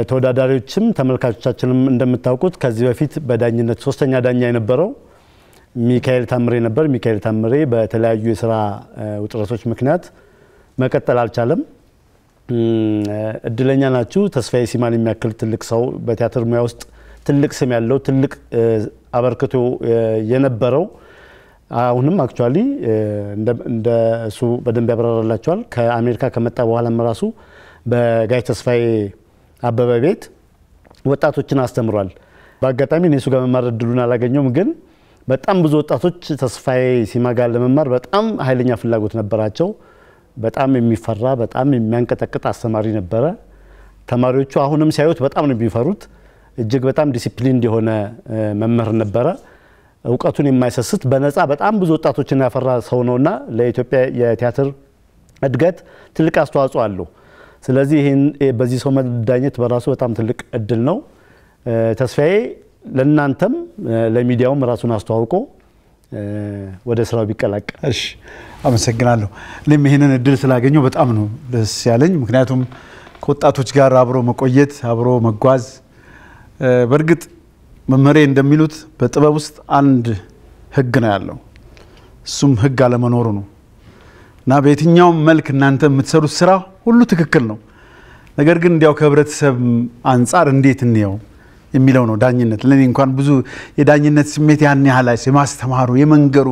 ተወዳዳሪዎችም ተመልካቾቻችንም እንደምታውቁት ከዚህ በፊት በዳኝነት ሶስተኛ ዳኛ የነበረው ሚካኤል ታምሬ ነበር። ሚካኤል ታምሬ በተለያዩ የስራ ውጥረቶች ምክንያት መቀጠል አልቻለም። እድለኛ ናችሁ። ተስፋዬ ሲማን የሚያክል ትልቅ ሰው በቲያትር ሙያ ውስጥ ትልቅ ስም ያለው ትልቅ አበርክቶ የነበረው አሁንም አክቹዋሊ እንደ እሱ በደንብ ያብራራላቸዋል። ከአሜሪካ ከመጣ በኋላም ራሱ በጋሽ ተስፋዬ አበበ ቤት ወጣቶችን አስተምሯል። በአጋጣሚ እኔ እሱ ጋር መማር እድሉን አላገኘውም፣ ግን በጣም ብዙ ወጣቶች ተስፋዬ ሲማ ጋር ለመማር በጣም ኃይለኛ ፍላጎት ነበራቸው። በጣም የሚፈራ በጣም የሚያንቀጠቅጥ አስተማሪ ነበረ። ተማሪዎቹ አሁንም ሲያዩት በጣም ነው የሚፈሩት። እጅግ በጣም ዲሲፕሊን የሆነ መምህር ነበረ። እውቀቱን የማይሰስት በነፃ በጣም ብዙ ወጣቶችን ያፈራ ሰው ነውና ለኢትዮጵያ የቲያትር እድገት ትልቅ አስተዋጽኦ አለው። ስለዚህ ይህን በዚህ ሰው መዳኘት በራሱ በጣም ትልቅ እድል ነው። ተስፋዬ ለእናንተም ለሚዲያውም ራሱን አስተዋውቆ ወደ ስራው ቢቀላቀል። እሺ፣ አመሰግናለሁ። እኔም ይህንን እድል ስላገኘው በጣም ነው ደስ ያለኝ። ምክንያቱም ከወጣቶች ጋር አብሮ መቆየት አብሮ መጓዝ በእርግጥ መመሪያ እንደሚሉት በጥበብ ውስጥ አንድ ህግ ነው ያለው፣ እሱም ህግ አለመኖሩ ነው እና በየትኛውም መልክ እናንተ የምትሰሩት ስራ ሁሉ ትክክል ነው። ነገር ግን እንዲያው ከህብረተሰብ አንጻር እንዴት እንየው የሚለው ነው ዳኝነት። ለእኔ እንኳን ብዙ የዳኝነት ስሜት ያን ያህል የማስተማሩ የመንገሩ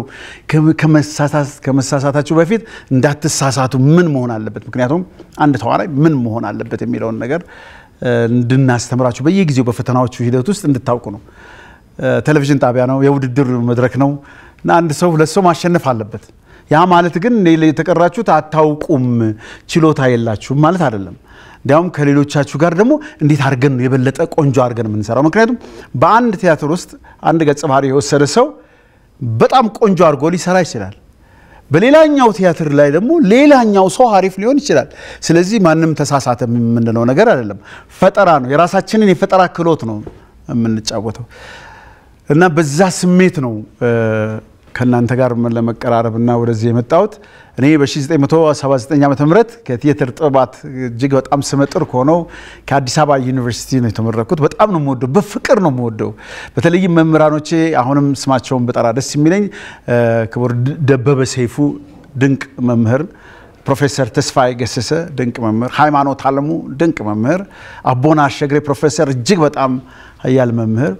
ከመሳሳታችሁ በፊት እንዳትሳሳቱ ምን መሆን አለበት፣ ምክንያቱም አንድ ተዋናይ ምን መሆን አለበት የሚለውን ነገር እንድናስተምራችሁ በየጊዜው በፈተናዎቹ ሂደት ውስጥ እንድታውቁ ነው። ቴሌቪዥን ጣቢያ ነው፣ የውድድር መድረክ ነው እና አንድ ሰው ሁለት ሰው ማሸነፍ አለበት። ያ ማለት ግን የተቀራችሁት አታውቁም፣ ችሎታ የላችሁም ማለት አይደለም። እንዲያውም ከሌሎቻችሁ ጋር ደግሞ እንዴት አድርገን ነው የበለጠ ቆንጆ አድርገን የምንሰራው። ምክንያቱም በአንድ ቲያትር ውስጥ አንድ ገጸ ባህሪ የወሰደ ሰው በጣም ቆንጆ አድርጎ ሊሰራ ይችላል። በሌላኛው ቲያትር ላይ ደግሞ ሌላኛው ሰው አሪፍ ሊሆን ይችላል። ስለዚህ ማንም ተሳሳተ የምንለው ነገር አይደለም። ፈጠራ ነው። የራሳችንን የፈጠራ ክህሎት ነው የምንጫወተው እና በዛ ስሜት ነው ከእናንተ ጋር ለመቀራረብ እና ወደዚህ የመጣሁት። እኔ በ1979 ዓ ም ከቲያትር ጥበባት እጅግ በጣም ስመጥር ከሆነው ከአዲስ አበባ ዩኒቨርሲቲ ነው የተመረኩት። በጣም ነው የምወደው፣ በፍቅር ነው የምወደው። በተለይም መምህራኖቼ አሁንም ስማቸውን በጠራ ደስ የሚለኝ ክቡር ደበበ ሰይፉ ድንቅ መምህር፣ ፕሮፌሰር ተስፋዬ ገሰሰ ድንቅ መምህር፣ ሃይማኖት አለሙ ድንቅ መምህር፣ አቦና አሸግሬ ፕሮፌሰር እጅግ በጣም ሀያል መምህር፣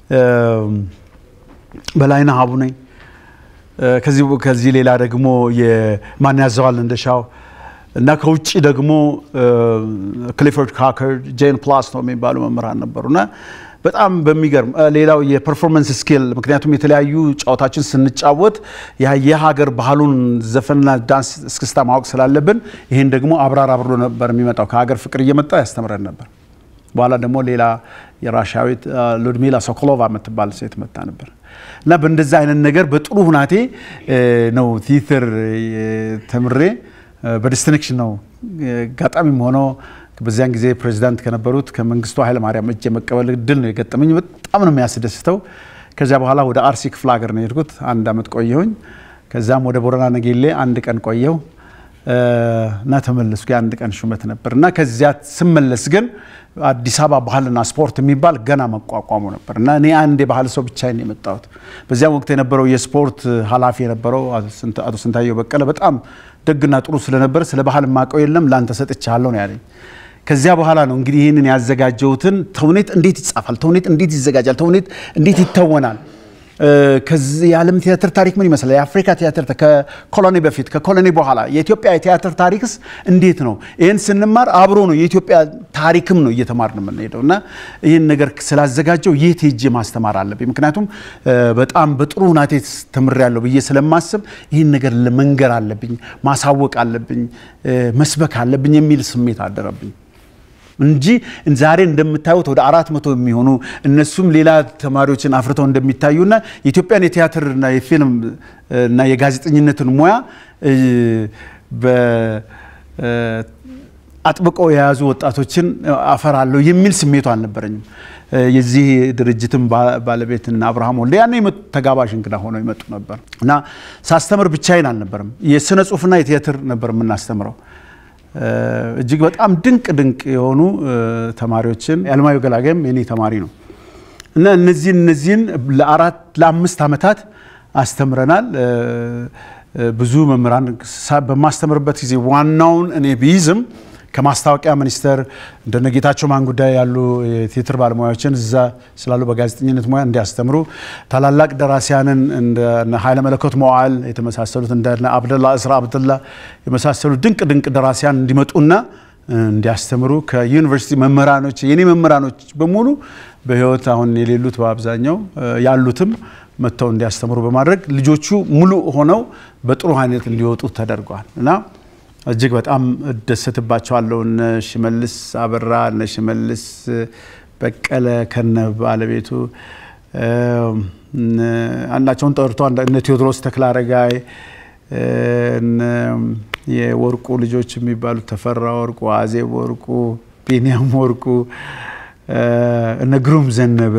በላይነህ አቡነ ከዚህ ሌላ ደግሞ የማን ያዘዋል እንደሻው እና ከውጭ ደግሞ ክሊፎርድ ካከር ጄን ፕላስቶ የሚባሉ መምህራን ነበሩ እና በጣም በሚገርም ሌላው የፐርፎርመንስ ስኪል ምክንያቱም የተለያዩ ጨዋታችን ስንጫወት የሀገር ባህሉን ዘፈንና ዳንስ እስክስታ ማወቅ ስላለብን ይህን ደግሞ አብራር አብሮ ነበር የሚመጣው ከሀገር ፍቅር እየመጣ ያስተምረን ነበር። በኋላ ደግሞ ሌላ የራሻዊት ሉድሚላ ሶኮሎቫ የምትባል ሴት መጣ ነበር እና በእንደዛ አይነት ነገር በጥሩ ሁናቴ ነው ቲያትር ተምሬ በዲስትንክሽን ነው አጋጣሚም ሆኖ በዚያን ጊዜ ፕሬዚዳንት ከነበሩት ከመንግስቱ ኃይለማርያም እጅ የመቀበል እድል ነው የገጠመኝ። በጣም ነው የሚያስደስተው። ከዚያ በኋላ ወደ አርሲ ክፍለ ሀገር ነው የሄድኩት። አንድ አመት ቆየሁኝ። ከዛም ወደ ቦረና ነጌሌ አንድ ቀን ቆየሁ እና ተመለስኩ። የአንድ ቀን ሹመት ነበር እና ከዚያ ስመለስ ግን አዲስ አበባ ባህልና ስፖርት የሚባል ገና መቋቋሙ ነበር እና እኔ አንድ የባህል ሰው ብቻዬን የመጣሁት። በዚያም ወቅት የነበረው የስፖርት ኃላፊ የነበረው አቶ ስንታየው በቀለ በጣም ደግና ጥሩ ስለነበረ ስለ ባህል ማቀው የለም ለአንተ ሰጥቻለሁ ነው ያለኝ። ከዚያ በኋላ ነው እንግዲህ ይህንን ያዘጋጀሁትን ተውኔት እንዴት ይጻፋል፣ ተውኔት እንዴት ይዘጋጃል፣ ተውኔት እንዴት ይተወናል ከዚህ የዓለም ቲያትር ታሪክ ምን ይመስላል? የአፍሪካ ቲያትር ከኮሎኒ በፊት ከኮሎኒ በኋላ የኢትዮጵያ የቲያትር ታሪክስ እንዴት ነው? ይህን ስንማር አብሮ ነው የኢትዮጵያ ታሪክም ነው እየተማርን የምንሄደው እና ይህን ነገር ስላዘጋጀው የት ሄጄ ማስተማር አለብኝ። ምክንያቱም በጣም በጥሩ ሁናቴ ተምሬያለሁ ብዬ ስለማስብ ይህን ነገር መንገር አለብኝ፣ ማሳወቅ አለብኝ፣ መስበክ አለብኝ የሚል ስሜት አደረብኝ። እንጂ ዛሬ እንደምታዩት ወደ አራት መቶ የሚሆኑ እነሱም ሌላ ተማሪዎችን አፍርተው እንደሚታዩና የኢትዮጵያን የቲያትርና የፊልም እና የጋዜጠኝነትን ሙያ አጥብቀው የያዙ ወጣቶችን አፈራለሁ የሚል ስሜቱ አልነበረኝም። የዚህ ድርጅትም ባለቤትና አብርሃም ወልደ ያኔ ተጋባዥ እንግዳ ሆነው ይመጡ ነበር እና ሳስተምር ብቻዬን አልነበርም። የስነ ጽሁፍና የቲያትር ነበር የምናስተምረው እጅግ በጣም ድንቅ ድንቅ የሆኑ ተማሪዎችን የአለማየሁ ገላጋይም የኔ ተማሪ ነው እና እነዚህን እነዚህን ለአራት ለአምስት ዓመታት አስተምረናል። ብዙ መምህራን በማስተምርበት ጊዜ ዋናውን እኔ ቢይዝም ከማስታወቂያ ሚኒስቴር እንደነ ጌታቸው ማን ጉዳይ ያሉ የቴትር ባለሙያዎችን እዛ ስላሉ በጋዜጠኝነት ሙያ እንዲያስተምሩ ታላላቅ ደራሲያንን እንደ ኃይለ መለኮት መዋዕል የተመሳሰሉት እንደ አብደላ እስራ አብደላ የመሳሰሉ ድንቅ ድንቅ ደራሲያን እንዲመጡና እንዲያስተምሩ ከዩኒቨርሲቲ መምህራኖች የኔ መምህራኖች በሙሉ በሕይወት አሁን የሌሉት በአብዛኛው ያሉትም መጥተው እንዲያስተምሩ በማድረግ ልጆቹ ሙሉ ሆነው በጥሩ አይነት እንዲወጡ ተደርጓል እና እጅግ በጣም እደሰትባቸዋለሁ። እነ ሽመልስ አበራ፣ እነ ሽመልስ በቀለ ከነ ባለቤቱ አንዳቸውን ጠርቶ እነ ቴዎድሮስ ተክለአረጋይ የወርቁ ልጆች የሚባሉት ተፈራ ወርቁ፣ አዜብ ወርቁ፣ ቢንያም ወርቁ፣ እነ ግሩም ዘነበ፣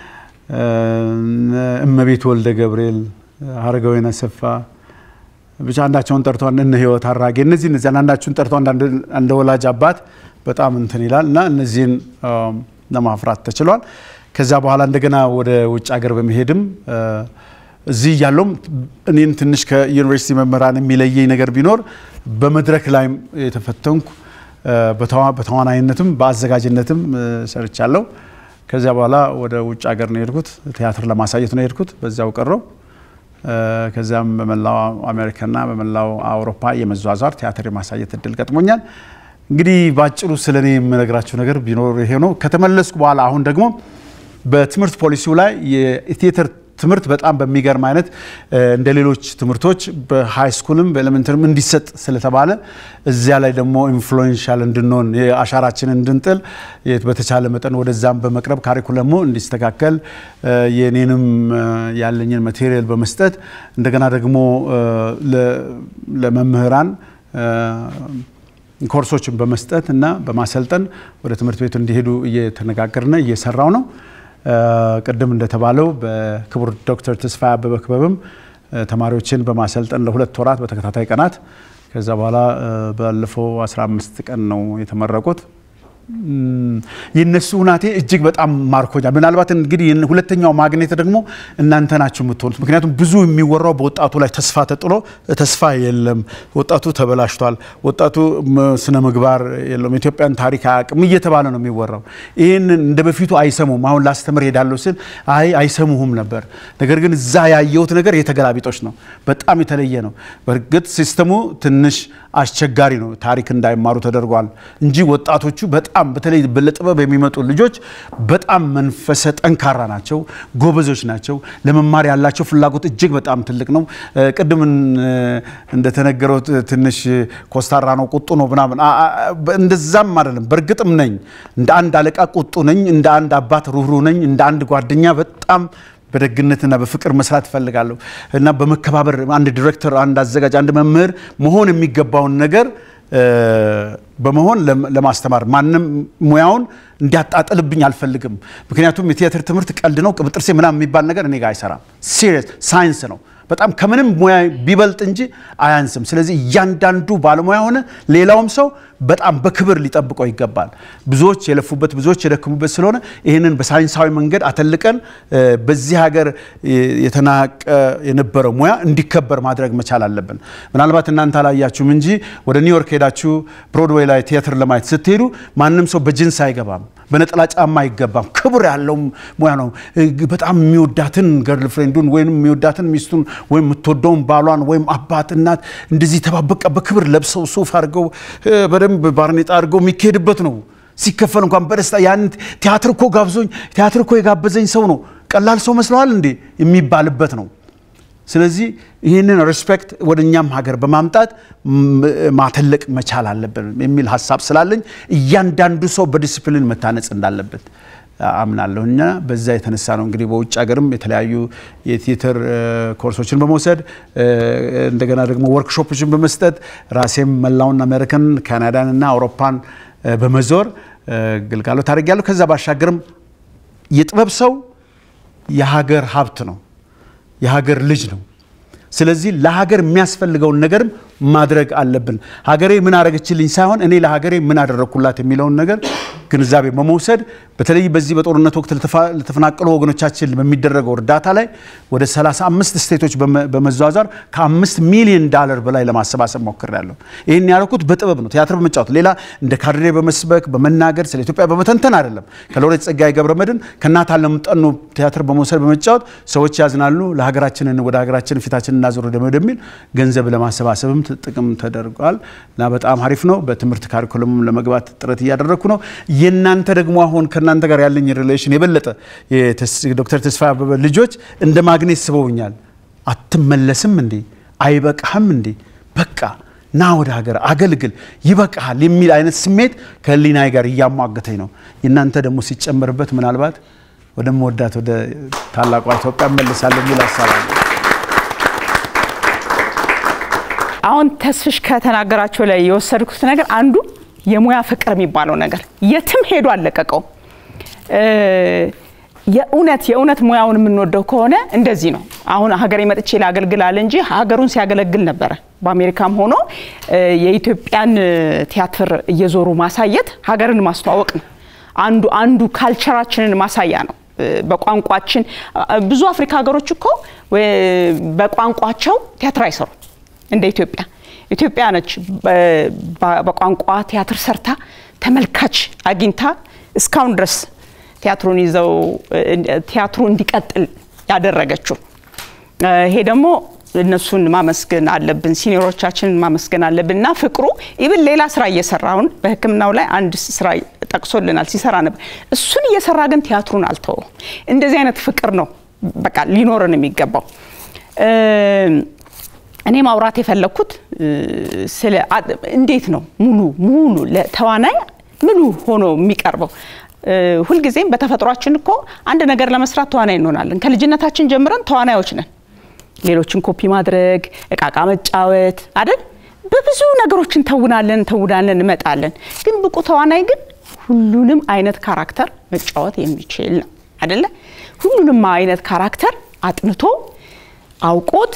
እመቤት ወልደ ገብርኤል፣ ሀረጋዊን አሰፋ ብቻ አንዳቸውን ጠርቶ እነ ህይወት አራጌ እነዚህ እነዚህ አንዳችሁን ጠርቶ እንደ ወላጅ አባት በጣም እንትን ይላል እና እነዚህን ለማፍራት ተችሏል። ከዚያ በኋላ እንደገና ወደ ውጭ ሀገር በመሄድም እዚህ እያለውም እኔን ትንሽ ከዩኒቨርሲቲ መምህራን የሚለየኝ ነገር ቢኖር በመድረክ ላይም የተፈተንኩ በተዋናይነትም በአዘጋጅነትም ሰርቻለሁ። ከዚያ በኋላ ወደ ውጭ ሀገር ነው የሄድኩት። ቲያትር ለማሳየት ነው የሄድኩት። በዚያው ቀረው። ከዚያም በመላው አሜሪካና በመላው አውሮፓ የመዟዟር ቲያትር የማሳየት እድል ገጥሞኛል። እንግዲህ በአጭሩ ስለ እኔ የምነግራችሁ ነገር ቢኖር ይሄ ነው። ከተመለስኩ በኋላ አሁን ደግሞ በትምህርት ፖሊሲው ላይ የቲያትር ትምህርት በጣም በሚገርም አይነት እንደ ሌሎች ትምህርቶች በሃይ ስኩልም በኤሌመንተሪም እንዲሰጥ ስለተባለ እዚያ ላይ ደግሞ ኢንፍሉዌንሻል እንድንሆን የአሻራችንን እንድንጥል በተቻለ መጠን ወደዛም በመቅረብ ካሪኩለሙ እንዲስተካከል የኔንም ያለኝን ማቴሪያል በመስጠት እንደገና ደግሞ ለመምህራን ኮርሶችን በመስጠት እና በማሰልጠን ወደ ትምህርት ቤቱ እንዲሄዱ እየተነጋገርነ እየሰራው ነው። ቅድም እንደተባለው በክቡር ዶክተር ተስፋዬ አበበ ክበብም ተማሪዎችን በማሰልጠን ለሁለት ወራት በተከታታይ ቀናት ከዛ በኋላ ባለፈው 15 ቀን ነው የተመረቁት። የነሱ ሁናቴ እጅግ በጣም ማርኮኛል። ምናልባት እንግዲህ ሁለተኛው ማግኔት ደግሞ እናንተ ናችሁ የምትሆኑት። ምክንያቱም ብዙ የሚወራው በወጣቱ ላይ ተስፋ ተጥሎ ተስፋ የለም፣ ወጣቱ ተበላሽቷል፣ ወጣቱ ስነ ምግባር የለውም፣ ኢትዮጵያን ታሪክ አያውቅም እየተባለ ነው የሚወራው። ይህንን እንደ በፊቱ አይሰሙም። አሁን ላስተምር ሄዳለሁ ስል አይ አይሰሙሁም ነበር። ነገር ግን እዛ ያየሁት ነገር የተገላቢጦች ነው፣ በጣም የተለየ ነው። በእርግጥ ሲስተሙ ትንሽ አስቸጋሪ ነው፣ ታሪክ እንዳይማሩ ተደርጓል እንጂ ወጣቶቹ በጣም በተለይ ለጥበብ የሚመጡ ልጆች በጣም መንፈሰ ጠንካራ ናቸው፣ ጎበዞች ናቸው። ለመማር ያላቸው ፍላጎት እጅግ በጣም ትልቅ ነው። ቅድም እንደተነገረው ትንሽ ኮስታራ ነው፣ ቁጡ ነው ምናምን፣ እንደዛም አይደለም። በእርግጥም ነኝ፣ እንደ አንድ አለቃ ቁጡ ነኝ፣ እንደ አንድ አባት ሩህሩህ ነኝ፣ እንደ አንድ ጓደኛ በጣም በደግነትና በፍቅር መስራት እፈልጋለሁ እና በመከባበር አንድ ዲሬክተር፣ አንድ አዘጋጅ፣ አንድ መምህር መሆን የሚገባውን ነገር በመሆን ለማስተማር ማንም ሙያውን እንዲያጣጥልብኝ አልፈልግም። ምክንያቱም የቲያትር ትምህርት ቀልድ ነው፣ ቅብጥርሴ ምናምን የሚባል ነገር እኔ ጋር አይሰራም። ሲሪየስ ሳይንስ ነው። በጣም ከምንም ሙያ ቢበልጥ እንጂ አያንስም። ስለዚህ እያንዳንዱ ባለሙያ ሆነ ሌላውም ሰው በጣም በክብር ሊጠብቀው ይገባል። ብዙዎች የለፉበት ብዙዎች የደከሙበት ስለሆነ ይህንን በሳይንሳዊ መንገድ አተልቀን በዚህ ሀገር የተናቀ የነበረ ሙያ እንዲከበር ማድረግ መቻል አለብን። ምናልባት እናንተ አላያችሁም እንጂ ወደ ኒውዮርክ ሄዳችሁ ብሮድዌይ ላይ ቲያትር ለማየት ስትሄዱ ማንም ሰው በጅንስ አይገባም፣ በነጠላ ጫማ አይገባም። ክብር ያለው ሙያ ነው። በጣም የሚወዳትን ገርል ፍሬንዱን ወይም የሚወዳትን ሚስቱን ወይም የምትወደውን ባሏን ወይም አባት እናት እንደዚህ ተባበቃ በክብር ለብሰው ሱፍ አድርገው በደንብ ባርኔጣ አድርገው የሚካሄድበት ነው። ሲከፈል እንኳን በደስታ ያን ቲያትር እኮ ጋብዞኝ ቲያትር እኮ የጋበዘኝ ሰው ነው ቀላል ሰው መስለዋል እንዴ የሚባልበት ነው። ስለዚህ ይህንን ሪስፔክት ወደ እኛም ሀገር በማምጣት ማተለቅ መቻል አለብን የሚል ሀሳብ ስላለኝ እያንዳንዱ ሰው በዲስፕሊን መታነጽ እንዳለበት አምናለሁ እና በዛ የተነሳ ነው እንግዲህ በውጭ ሀገርም የተለያዩ የቲያትር ኮርሶችን በመውሰድ እንደገና ደግሞ ወርክሾፖችን በመስጠት ራሴም መላውን አሜሪካን ካናዳን እና አውሮፓን በመዞር ግልጋሎት አድርጌያለሁ። ከዛ ባሻገርም የጥበብ ሰው የሀገር ሀብት ነው፣ የሀገር ልጅ ነው። ስለዚህ ለሀገር የሚያስፈልገውን ነገርም ማድረግ አለብን። ሀገሬ ምን አደረገችልኝ ሳይሆን እኔ ለሀገሬ ምን አደረግኩላት የሚለውን ነገር ግንዛቤ በመውሰድ በተለይ በዚህ በጦርነት ወቅት ለተፈናቀሉ ወገኖቻችን በሚደረገው እርዳታ ላይ ወደ 35 ስቴቶች በመዟዟር ከአምስት ሚሊዮን ዳለር በላይ ለማሰባሰብ ሞክሬያለሁ። ይህን ያደረኩት በጥበብ ነው፣ ቲያትር በመጫወት ሌላ እንደ ካድሬ በመስበክ በመናገር ስለ ኢትዮጵያ በመተንተን አይደለም። ከሎሬት ጸጋዬ ገብረመድኅን ከእናት ዓለም ጠኑ ቲያትር በመውሰድ በመጫወት ሰዎች ያዝናሉ፣ ለሀገራችንን ወደ ሀገራችን ፊታችን እናዞር ወደሚል ገንዘብ ለማሰባሰብም ጥቅም ተደርጓል እና በጣም አሪፍ ነው። በትምህርት ካሪኩለምም ለመግባት ጥረት እያደረግኩ ነው። የእናንተ ደግሞ አሁን ከእናንተ ጋር ያለኝ ሪሌሽን የበለጠ ዶክተር ተስፋ አበበ ልጆች እንደ ማግኔት ስበውኛል። አትመለስም እንዴ? አይበቃህም እንዴ? በቃ ና ወደ ሀገር አገልግል፣ ይበቃሃል የሚል አይነት ስሜት ከህሊናዬ ጋር እያሟገተኝ ነው። የእናንተ ደግሞ ሲጨመርበት ምናልባት ወደምወዳት ወደ ታላቋ ኢትዮጵያ እመልሳለሁ የሚል ሀሳብ አለ። አሁን ተስፍሽ ከተናገራቸው ላይ የወሰድኩት ነገር አንዱ የሙያ ፍቅር የሚባለው ነገር የትም ሄዶ አልለቀቀውም። የእውነት የእውነት ሙያውን የምንወደው ከሆነ እንደዚህ ነው። አሁን ሀገሬ መጥቼ ላገልግላል እንጂ ሀገሩን ሲያገለግል ነበረ። በአሜሪካም ሆኖ የኢትዮጵያን ቲያትር እየዞሩ ማሳየት ሀገርን ማስተዋወቅ ነው። አንዱ አንዱ ካልቸራችንን ማሳያ ነው። በቋንቋችን ብዙ አፍሪካ ሀገሮች እኮ በቋንቋቸው ቲያትር አይሰሩም እንደ ኢትዮጵያ። ኢትዮጵያ ነች በቋንቋ ቲያትር ሰርታ ተመልካች አግኝታ እስካሁን ድረስ ቲያትሩን ይዘው ቲያትሩ እንዲቀጥል ያደረገችው። ይሄ ደግሞ እነሱን ማመስገን አለብን፣ ሲኒሮቻችንን ማመስገን አለብን እና ፍቅሩ ኢብን ሌላ ስራ እየሰራውን በሕክምናው ላይ አንድ ስራ ጠቅሶልናል ሲሰራ ነበር። እሱን እየሰራ ግን ቲያትሩን አልተወውም። እንደዚህ አይነት ፍቅር ነው በቃ ሊኖርን የሚገባው። እኔ ማውራት የፈለግኩት ስለ እንዴት ነው ሙሉ ሙሉ ለተዋናይ ሙሉ ሆኖ የሚቀርበው። ሁልጊዜም በተፈጥሯችን እኮ አንድ ነገር ለመስራት ተዋናይ እንሆናለን። ከልጅነታችን ጀምረን ተዋናዮች ነን። ሌሎችን ኮፒ ማድረግ፣ እቃቃ መጫወት አይደል? በብዙ ነገሮች እንተውናለን እንተውናለን እንመጣለን። ግን ብቁ ተዋናይ ግን ሁሉንም አይነት ካራክተር መጫወት የሚችል ነው አይደለ? ሁሉንም አይነት ካራክተር አጥንቶ አውቆት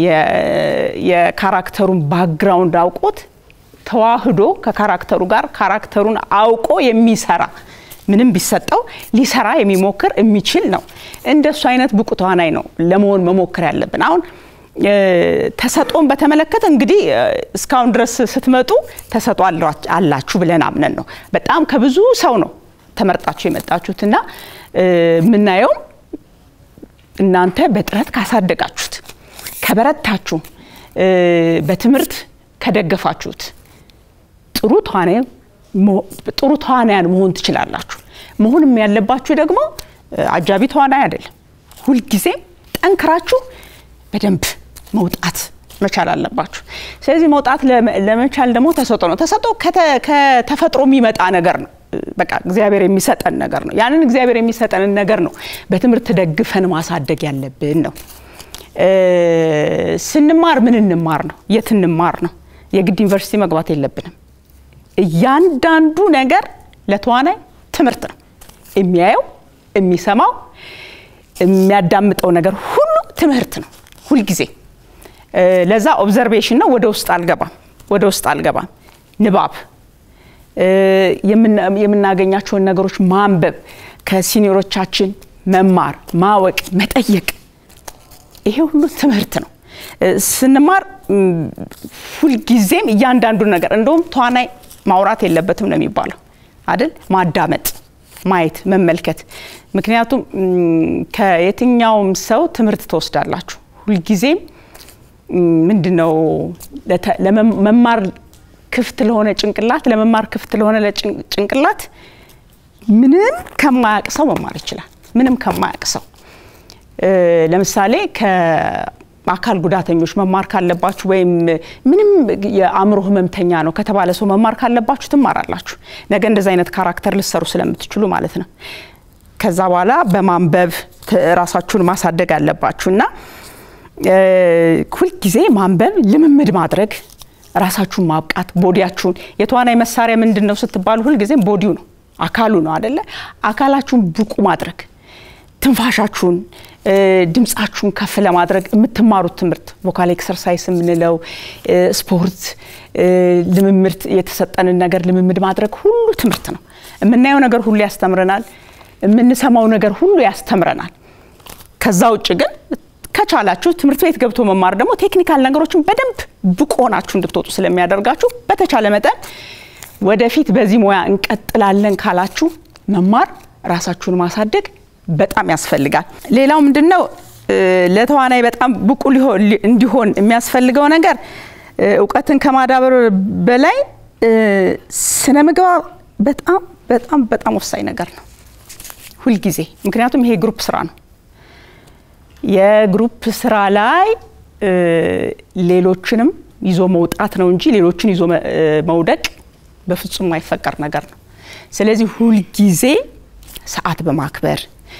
የካራክተሩን ባክግራውንድ አውቆት ተዋህዶ ከካራክተሩ ጋር ካራክተሩን አውቆ የሚሰራ ምንም ቢሰጠው ሊሰራ የሚሞክር የሚችል ነው። እንደሱ አይነት ብቁ ተዋናይ ነው ለመሆን መሞከር ያለብን። አሁን ተሰጦን በተመለከተ እንግዲህ እስካሁን ድረስ ስትመጡ ተሰጦ አላችሁ ብለን አምነን ነው። በጣም ከብዙ ሰው ነው ተመርጣችሁ የመጣችሁት እና የምናየው እናንተ በጥረት ካሳደጋችሁት፣ ከበረታችሁ፣ በትምህርት ከደገፋችሁት ጥሩ ተዋናይ ጥሩ ተዋናያን መሆን ትችላላችሁ። መሆንም ያለባችሁ ደግሞ አጃቢ ተዋናይ አይደለም። ሁልጊዜ ጠንክራችሁ በደንብ መውጣት መቻል አለባችሁ። ስለዚህ መውጣት ለመቻል ደግሞ ተሰጦ ነው። ተሰጦ ከተፈጥሮ የሚመጣ ነገር ነው። በቃ እግዚአብሔር የሚሰጠን ነገር ነው። ያንን እግዚአብሔር የሚሰጠንን ነገር ነው በትምህርት ደግፈን ማሳደግ ያለብን ነው። ስንማር ምን እንማር ነው? የት እንማር ነው? የግድ ዩኒቨርሲቲ መግባት የለብንም። እያንዳንዱ ነገር ለተዋናይ ትምህርት ነው። የሚያየው፣ የሚሰማው፣ የሚያዳምጠው ነገር ሁሉ ትምህርት ነው ሁልጊዜ። ለዛ ኦብዘርቬሽን ነው። ወደ ውስጥ አልገባም፣ ወደ ውስጥ አልገባም። ንባብ፣ የምናገኛቸውን ነገሮች ማንበብ፣ ከሲኒሮቻችን መማር፣ ማወቅ፣ መጠየቅ፣ ይሄ ሁሉ ትምህርት ነው። ስንማር ሁልጊዜም እያንዳንዱ ነገር እንደውም ተዋናይ ማውራት የለበትም ነው የሚባለው አይደል? ማዳመጥ፣ ማየት፣ መመልከት። ምክንያቱም ከየትኛውም ሰው ትምህርት ትወስዳላችሁ። ሁልጊዜም ምንድን ነው ለመማር ክፍት ለሆነ ጭንቅላት ለመማር ክፍት ለሆነ ጭንቅላት ምንም ከማያቅ ሰው መማር ይችላል። ምንም ከማያቅ ሰው ለምሳሌ አካል ጉዳተኞች መማር ካለባችሁ ወይም ምንም የአእምሮ ህመምተኛ ነው ከተባለ ሰው መማር ካለባችሁ ትማራላችሁ። ነገ እንደዚ አይነት ካራክተር ልሰሩ ስለምትችሉ ማለት ነው። ከዛ በኋላ በማንበብ ራሳችሁን ማሳደግ አለባችሁ እና ሁልጊዜ ማንበብ፣ ልምምድ ማድረግ፣ ራሳችሁን ማብቃት፣ ቦዲያችሁን የተዋናይ መሳሪያ ምንድን ነው ስትባሉ ሁልጊዜም ቦዲው ነው አካሉ ነው አደለ? አካላችሁን ብቁ ማድረግ ትንፋሻችሁን ድምፃችሁን ከፍ ለማድረግ የምትማሩት ትምህርት ቮካል ኤክሰርሳይስ የምንለው ስፖርት፣ ልምምድ፣ የተሰጠንን ነገር ልምምድ ማድረግ ሁሉ ትምህርት ነው። የምናየው ነገር ሁሉ ያስተምረናል። የምንሰማው ነገር ሁሉ ያስተምረናል። ከዛ ውጭ ግን ከቻላችሁ ትምህርት ቤት ገብቶ መማር ደግሞ ቴክኒካል ነገሮችን በደንብ ብቁ ሆናችሁ እንድትወጡ ስለሚያደርጋችሁ በተቻለ መጠን ወደፊት በዚህ ሙያ እንቀጥላለን ካላችሁ መማር፣ ራሳችሁን ማሳደግ በጣም ያስፈልጋል። ሌላው ምንድን ነው ለተዋናይ በጣም ብቁ እንዲሆን የሚያስፈልገው ነገር እውቀትን ከማዳበር በላይ ስነ ምግባር በጣም በጣም በጣም ወሳኝ ነገር ነው ሁልጊዜ። ምክንያቱም ይሄ ግሩፕ ስራ ነው። የግሩፕ ስራ ላይ ሌሎችንም ይዞ መውጣት ነው እንጂ ሌሎችን ይዞ መውደቅ በፍጹም የማይፈቀር ነገር ነው። ስለዚህ ሁልጊዜ ሰዓት በማክበር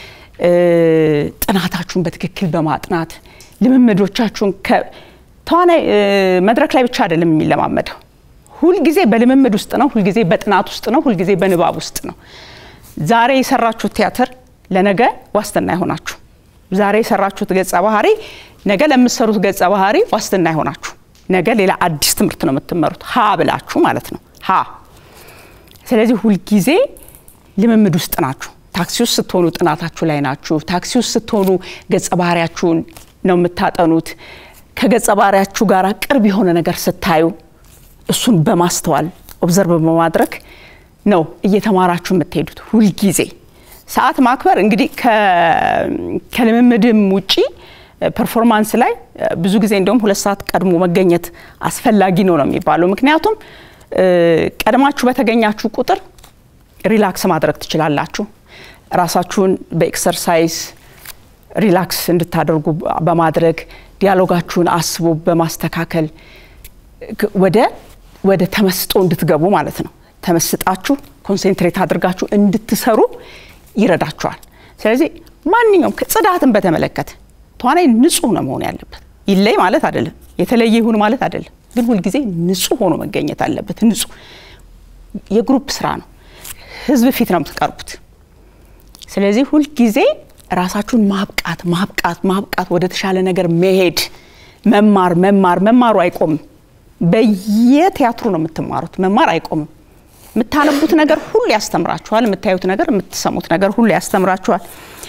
ጥናታችሁን በትክክል በማጥናት ልምምዶቻችሁን ተዋናይ መድረክ ላይ ብቻ አይደለም የሚለማመደው። ሁልጊዜ በልምምድ ውስጥ ነው። ሁልጊዜ በጥናት ውስጥ ነው። ሁልጊዜ በንባብ ውስጥ ነው። ዛሬ የሰራችሁት ቲያትር ለነገ ዋስትና አይሆናችሁ። ዛሬ የሰራችሁት ገጸ ባህሪ ነገ ለምትሰሩት ገጸ ባህሪ ዋስትና አይሆናችሁ። ነገ ሌላ አዲስ ትምህርት ነው የምትመሩት፣ ሀ ብላችሁ ማለት ነው። ሀ ስለዚህ ሁልጊዜ ልምምድ ውስጥ ናችሁ። ታክሲ ውስጥ ስትሆኑ ጥናታችሁ ላይ ናችሁ። ታክሲ ውስጥ ስትሆኑ ገጸ ባህሪያችሁን ነው የምታጠኑት። ከገጸ ባህሪያችሁ ጋር ቅርብ የሆነ ነገር ስታዩ እሱን በማስተዋል ኦብዘርቭ በማድረግ ነው እየተማራችሁ የምትሄዱት ሁልጊዜ። ሰዓት ማክበር እንግዲህ ከልምምድም ውጪ ፐርፎርማንስ ላይ ብዙ ጊዜ እንደውም ሁለት ሰዓት ቀድሞ መገኘት አስፈላጊ ነው ነው የሚባለው። ምክንያቱም ቀድማችሁ በተገኛችሁ ቁጥር ሪላክስ ማድረግ ትችላላችሁ። ራሳችሁን በኤክሰርሳይዝ ሪላክስ እንድታደርጉ በማድረግ ዲያሎጋችሁን አስቦ በማስተካከል ወደ ወደ ተመስጦ እንድትገቡ ማለት ነው። ተመስጣችሁ ኮንሴንትሬት አድርጋችሁ እንድትሰሩ ይረዳችኋል። ስለዚህ ማንኛውም ጽዳትን በተመለከተ ተዋናይ ንጹህ ነው መሆን ያለበት። ይለይ ማለት አይደለም፣ የተለየ ይሁን ማለት አይደለም። ግን ሁልጊዜ ንጹህ ሆኖ መገኘት አለበት። ንጹህ የግሩፕ ስራ ነው። ህዝብ ፊት ነው የምትቀርቡት። ስለዚህ ሁልጊዜ ራሳችሁን ማብቃት ማብቃት ማብቃት፣ ወደ ተሻለ ነገር መሄድ፣ መማር መማር መማሩ አይቆምም። በየቲያትሩ ነው የምትማሩት። መማር አይቆምም። የምታነቡት ነገር ሁሉ ያስተምራችኋል። የምታዩት ነገር፣ የምትሰሙት ነገር ሁሉ ያስተምራችኋል።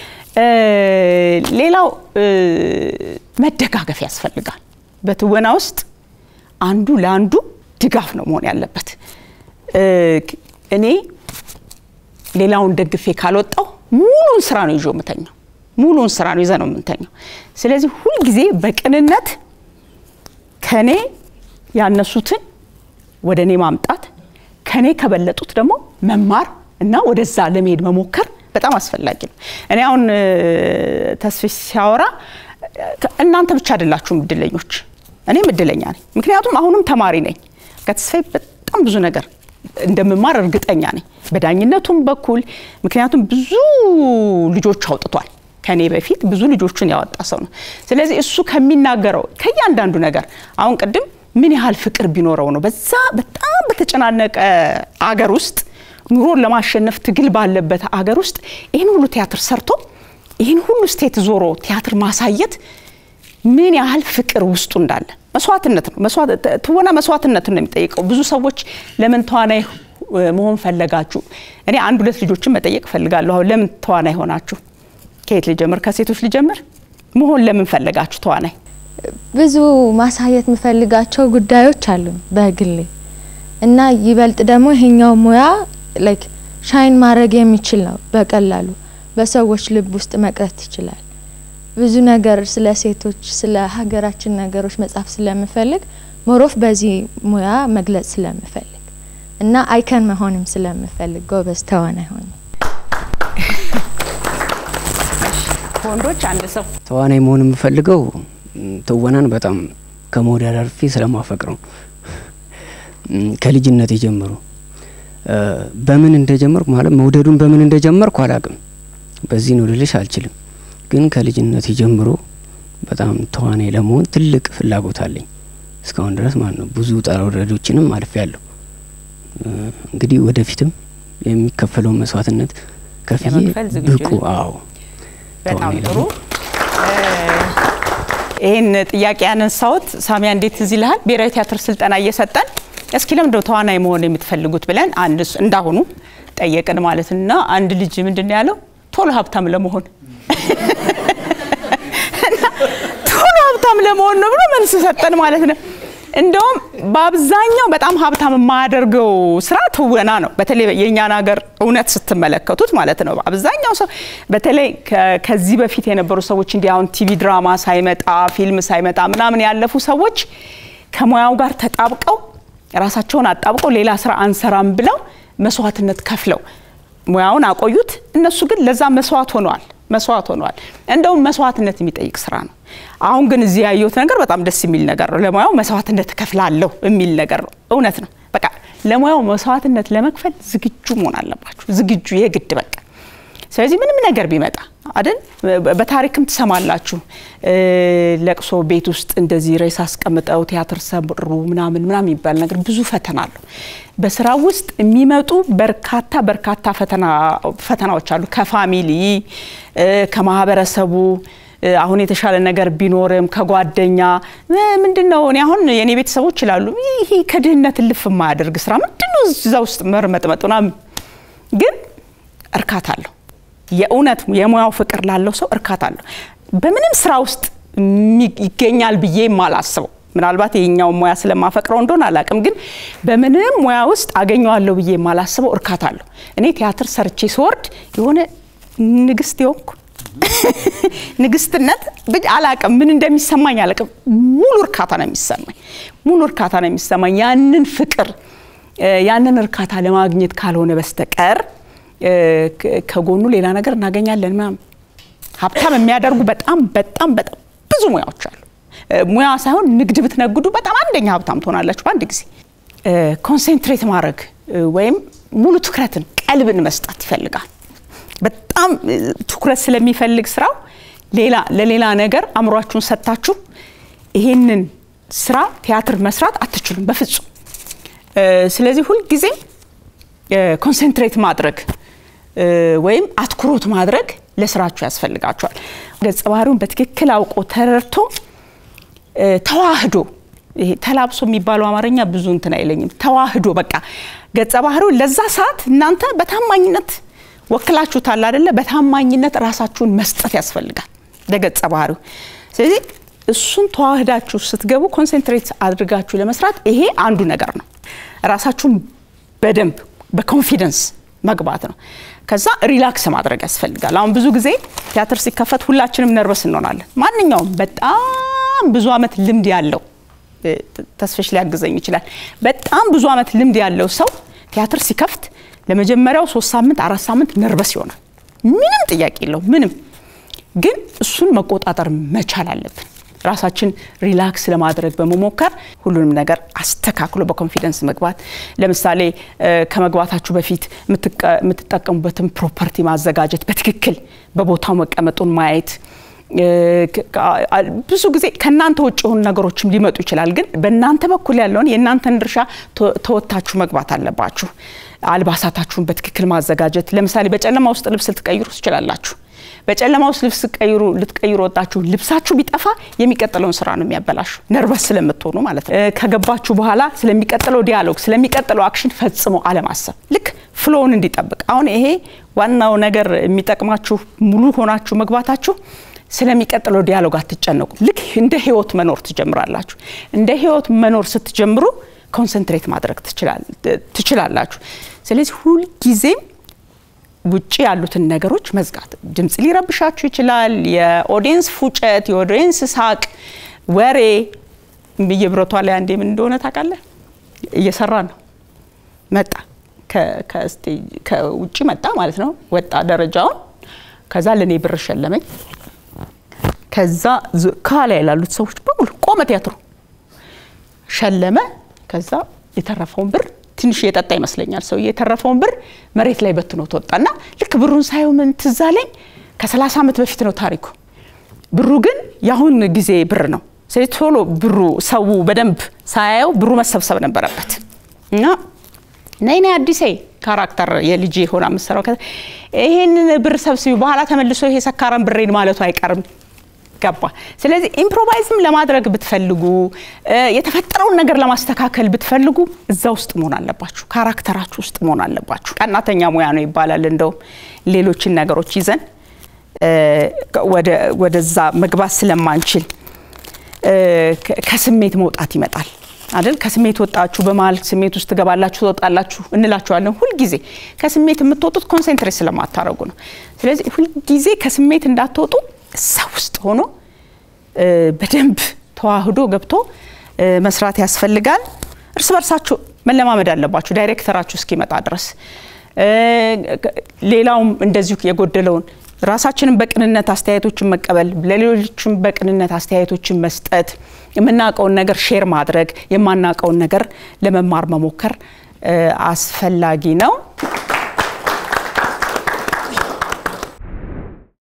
ሌላው መደጋገፍ ያስፈልጋል። በትወና ውስጥ አንዱ ለአንዱ ድጋፍ ነው መሆን ያለበት። እኔ ሌላውን ደግፌ ካልወጣው ሙሉን ስራ ነው ይዞ የምተኛው። ሙሉን ስራ ነው ይዘ ነው የምንተኛው። ስለዚህ ሁልጊዜ በቅንነት ከኔ ያነሱትን ወደ እኔ ማምጣት ከኔ ከበለጡት ደግሞ መማር እና ወደዛ ለመሄድ መሞከር በጣም አስፈላጊ ነው። እኔ አሁን ተስፋ ሲያወራ እናንተ ብቻ አይደላችሁም እድለኞች፣ እኔም እድለኛ ነኝ። ምክንያቱም አሁንም ተማሪ ነኝ። ከተስፋዬ በጣም ብዙ ነገር እንደምማር እርግጠኛ ነኝ፣ በዳኝነቱም በኩል ምክንያቱም ብዙ ልጆች አውጥቷል። ከኔ በፊት ብዙ ልጆችን ያወጣ ሰው ነው። ስለዚህ እሱ ከሚናገረው ከእያንዳንዱ ነገር አሁን ቅድም ምን ያህል ፍቅር ቢኖረው ነው በዛ በጣም በተጨናነቀ አገር ውስጥ ኑሮን ለማሸነፍ ትግል ባለበት አገር ውስጥ ይህን ሁሉ ቲያትር ሰርቶ ይህን ሁሉ ስቴት ዞሮ ቲያትር ማሳየት ምን ያህል ፍቅር ውስጡ እንዳለ መስዋዕትነት ነው። ትወና መስዋዕትነትን ነው የሚጠይቀው። ብዙ ሰዎች ለምን ተዋናይ መሆን ፈለጋችሁ? እኔ አንድ ሁለት ልጆችን መጠየቅ ፈልጋለሁ። አሁን ለምን ተዋናይ ሆናችሁ? ከየት ልጀምር? ከሴቶች ልጀምር። መሆን ለምን ፈለጋችሁ ተዋናይ? ብዙ ማሳየት የምፈልጋቸው ጉዳዮች አሉ በግሌ እና ይበልጥ ደግሞ ይሄኛው ሙያ ላይክ ሻይን ማድረግ የሚችል ነው። በቀላሉ በሰዎች ልብ ውስጥ መቅረት ይችላል። ብዙ ነገር ስለ ሴቶች፣ ስለ ሀገራችን ነገሮች መጻፍ ስለምፈልግ ሞሮፍ በዚህ ሙያ መግለጽ ስለምፈልግ እና አይከን መሆንም ስለምፈልግ ጎበዝ ተዋናይ ሆኜ ከወንዶች አንድ ሰው ተዋናይ መሆን የምፈልገው ትወናን በጣም ከመውደድ አልፌ ስለማፈቅረው ከልጅነት ጀምሮ በምን እንደጀመርኩ ማለት መውደዱን በምን እንደጀመርኩ አላቅም። በዚህ ነው ልልሽ አልችልም። ግን ከልጅነት ጀምሮ በጣም ተዋናይ ለመሆን ትልቅ ፍላጎት አለኝ እስካሁን ድረስ ማለት ነው። ብዙ ውጣ ውረዶችንም አልፌ ያለሁ። እንግዲህ ወደፊትም የሚከፈለውን መስዋዕትነት ከፍዬ ለመክፈል ዝግጁ ብቁ ነህ? አዎ በጣም ተዋናይ ጥሩ። ለመሆን ይህን ጥያቄ ያነሳሁት ሳሚያ እንዴት እዚህ ይልሃል ብሔራዊ ቲያትር ስልጠና እየሰጠን እስኪ ለምንድነው ተዋናይ መሆን የምትፈልጉት ብለን አንድ እሱ- እንዳሁኑ ጠየቅን ማለት ነው። እና አንድ ልጅ ምንድን ነው ያለው ቶሎ ሀብታም ለመሆን እና ቶሎ ሀብታም ለመሆን ነው ብሎ መልስ ሰጠን ማለት ነው። እንደውም በአብዛኛው በጣም ሀብታም የማያደርገው ስራ ትወና ነው። በተለይ የእኛን ሀገር እውነት ስትመለከቱት ማለት ነው። አብዛኛው ሰው በተለይ ከ- ከዚህ በፊት የነበሩ ሰዎች እንዲህ አሁን ቲቪ ድራማ ሳይመጣ ፊልም ሳይመጣ ምናምን ያለፉ ሰዎች ከሙያው ጋር ተጣብቀው ራሳቸውን አጣብቀው ሌላ ስራ አንሰራም ብለው መስዋዕትነት ከፍለው ሙያውን አቆዩት። እነሱ ግን ለዛ መስዋዕት ሆነዋል መስዋዕት ሆነዋል። እንደውም መስዋዕትነት የሚጠይቅ ስራ ነው። አሁን ግን እዚህ ያየሁት ነገር በጣም ደስ የሚል ነገር ነው። ለሙያው መስዋዕትነት እከፍላለሁ የሚል ነገር ነው። እውነት ነው። በቃ ለሙያው መስዋዕትነት ለመክፈል ዝግጁ መሆን አለባችሁ። ዝግጁ የግድ በቃ ስለዚህ ምንም ነገር ቢመጣ አይደል በታሪክም ትሰማላችሁ። እ፣ ለቅሶ ቤት ውስጥ እንደዚህ ሬሳ አስቀምጠው ቲያትር ሰሩ ምናምን ምናምን የሚባል ነገር ብዙ ፈተና አለው። በስራ ውስጥ የሚመጡ በርካታ በርካታ ፈተና ፈተናዎች አሉ። ከፋሚሊ እ፣ ከማህበረሰቡ እ፣ አሁን የተሻለ ነገር ቢኖርም ከጓደኛ እ፣ ምንድን ነው እኔ አሁን የእኔ ቤተሰቦች ይላሉ ይሄ ከድህነት እልፍ የማያደርግ ስራ ምንድን ነው እዛ ውስጥ መርመጥመጥ ምናምን ግን እርካታ አለው። የእውነት የሙያው ፍቅር ላለው ሰው እርካታ አለው። በምንም ስራ ውስጥ የሚ- ይገኛል ብዬ የማላስበው ምናልባት የኛው ሙያ ስለማፈቅረው እንደሆነ አላውቅም፣ ግን በምንም ሙያ ውስጥ አገኘዋለሁ ብዬ የማላስበው እርካታ አለው። እኔ ቲያትር ሰርቼ ስወርድ የሆነ ንግስት የሆንኩ ንግስትነት ብቻ አላቅም፣ ምን እንደሚሰማኝ አላቅም። ሙሉ እርካታ ነው የሚሰማኝ፣ ሙሉ እርካታ ነው የሚሰማኝ። ያንን ፍቅር እ፣ ያንን እርካታ ለማግኘት ካልሆነ በስተቀር እ፣ ከ- ከጎኑ ሌላ ነገር እናገኛለን ምናምን ሀብታም የሚያደርጉ በጣም በጣም በጣም ብዙ ሙያዎች አሉ። እ፣ ሙያ ሳይሆን ንግድ ብትነግዱ በጣም አንደኛ ሀብታም ትሆናላችሁ በአንድ ጊዜ። እ፣ ኮንሴንትሬት ማድረግ እ፣ ወይም ሙሉ ትኩረትን ቀልብን መስጠት ይፈልጋል። በጣም እ፣ ትኩረት ስለሚፈልግ ስራው ሌላ ለሌላ ነገር አእምሯችሁን ሰጥታችሁ ይሄንን ስራ ቲያትር መስራት አትችሉም በፍጹም። እ፣ ስለዚህ ሁልጊዜም ኮንሰንትሬት ማድረግ እ፣ ወይም አትኩሮት ማድረግ ለስራችሁ ያስፈልጋችኋል። ገጸ ባህሪውን በትክክል አውቆ ተረድቶ እ፣ ተዋህዶ ይሄ ተላብሶ የሚባለው አማርኛ ብዙ እንትን አይለኝም። ተዋህዶ በቃ ገጸ ባህሪውን ለዛ ሰዓት እናንተ በታማኝነት ወክላችሁታል አይደለ? በታማኝነት ራሳችሁን መስጠት ያስፈልጋል ለገጸ ባህሪው። ስለዚህ እሱን ተዋህዳችሁ ስትገቡ ኮንሰንትሬት አድርጋችሁ ለመስራት ይሄ አንዱ ነገር ነው። ራሳችሁን በደንብ በኮንፊደንስ መግባት ነው። ከዛ ሪላክስ ማድረግ ያስፈልጋል። አሁን ብዙ ጊዜ ቲያትር ሲከፈት ሁላችንም ነርቨስ እንሆናለን። ማንኛውም በጣም ብዙ ዓመት ልምድ ያለው እ፣ ተስፈሽ ሊያግዘኝ ይችላል። በጣም ብዙ ዓመት ልምድ ያለው ሰው ቲያትር ሲከፍት ለመጀመሪያው ሶስት ሳምንት አራት ሳምንት ነርቨስ ይሆናል። ምንም ጥያቄ የለው ምንም። ግን እሱን መቆጣጠር መቻል አለብን። ራሳችን ሪላክስ ለማድረግ በመሞከር ሁሉንም ነገር አስተካክሎ በኮንፊደንስ መግባት። ለምሳሌ እ፣ ከመግባታችሁ በፊት የምትቀ- የምትጠቀሙበትን ፕሮፐርቲ ማዘጋጀት፣ በትክክል በቦታው መቀመጡን ማየት እ፣ ከ- አ- ብዙ ጊዜ ከእናንተ ውጭ የሆኑ ነገሮችም ሊመጡ ይችላል። ግን በእናንተ በኩል ያለውን የእናንተን ድርሻ ተ- ተወጥታችሁ መግባት አለባችሁ። አልባሳታችሁን በትክክል ማዘጋጀት። ለምሳሌ በጨለማ ውስጥ ልብስ ልትቀይሩ ትችላላችሁ። በጨለማ ውስጥ ልብስ ቀይሩ ልትቀይሩ ወጣችሁ ልብሳችሁ ቢጠፋ የሚቀጥለውን ስራ ነው የሚያበላሹ፣ ነርቨስ ስለምትሆኑ ማለት ነው። እ፣ ከገባችሁ በኋላ ስለሚቀጥለው ዲያሎግ ስለሚቀጥለው አክሽን ፈጽሞ አለማሰብ ልክ ፍሎውን እንዲጠብቅ። አሁን ይሄ ዋናው ነገር የሚጠቅማችሁ ሙሉ ሆናችሁ መግባታችሁ ስለሚቀጥለው ዲያሎግ አትጨነቁ። ልክ እንደ ህይወት መኖር ትጀምራላችሁ። እንደ ህይወት መኖር ስትጀምሩ ኮንሰንትሬት ማድረግ ትችላል- ትችላላችሁ። ስለዚህ ሁልጊዜም ውጭ ያሉትን ነገሮች መዝጋት። ድምፅ ሊረብሻችሁ ይችላል። የኦዲየንስ ፉጨት፣ የኦዲየንስ ሳቅ፣ ወሬ ብዬ ብረቷ ላይ አንዴ ምን እንደሆነ ታውቃለህ? እየሰራ ነው መጣ ከ- ከስቴጅ- ከውጭ መጣ ማለት ነው። ወጣ ደረጃውን። ከዛ ለእኔ ብር ሸለመኝ። ከዛ ዝ- ከኋላ ያላሉት ሰዎች በሙሉ ቆመ ቲያትሩ ሸለመ። ከዛ የተረፈውን ብር ትንሽ የጠጣ ይመስለኛል ሰው የተረፈውን ብር መሬት ላይ በትኖት ወጣና ልክ ብሩን ሳየው ምን ትዝ አለኝ ከ30 ዓመት በፊት ነው ታሪኩ። ብሩ ግን የአሁን ጊዜ ብር ነው። ስለዚህ ቶሎ ብሩ ሰው በደንብ ሳያየው ብሩ መሰብሰብ ነበረበት እና ነይ ነይ አዲሴ ካራክተር የልጅ ሆና የምትሰራው ከዛ ይሄንን ብር ሰብስቢ፣ በኋላ ተመልሶ ይሄ ሰካራም ብሬን ማለቱ አይቀርም ገባ። ስለዚህ ኢምፕሮቫይዝም ለማድረግ ብትፈልጉ የተፈጠረውን ነገር ለማስተካከል ብትፈልጉ እዛ ውስጥ መሆን አለባችሁ፣ ካራክተራችሁ ውስጥ መሆን አለባችሁ። ቀናተኛ ሙያ ነው ይባላል። እንደውም ሌሎችን ነገሮች ይዘን ወደዛ መግባት ስለማንችል ከስሜት መውጣት ይመጣል አይደል? ከስሜት ወጣችሁ በመሀል ስሜት ውስጥ ትገባላችሁ ትወጣላችሁ እንላችኋለን። ሁልጊዜ ከስሜት የምትወጡት ኮንሰንትሬት ስለማታደርጉ ነው። ስለዚህ ሁልጊዜ ከስሜት እንዳትወጡ እዛ ውስጥ ሆኖ በደንብ ተዋህዶ ገብቶ መስራት ያስፈልጋል። እርስ በርሳችሁ መለማመድ አለባችሁ ዳይሬክተራችሁ እስኪመጣ ድረስ። ሌላውም እንደዚሁ የጎደለውን ራሳችንን በቅንነት አስተያየቶችን መቀበል፣ ለሌሎችም በቅንነት አስተያየቶችን መስጠት፣ የምናውቀውን ነገር ሼር ማድረግ፣ የማናውቀውን ነገር ለመማር መሞከር አስፈላጊ ነው።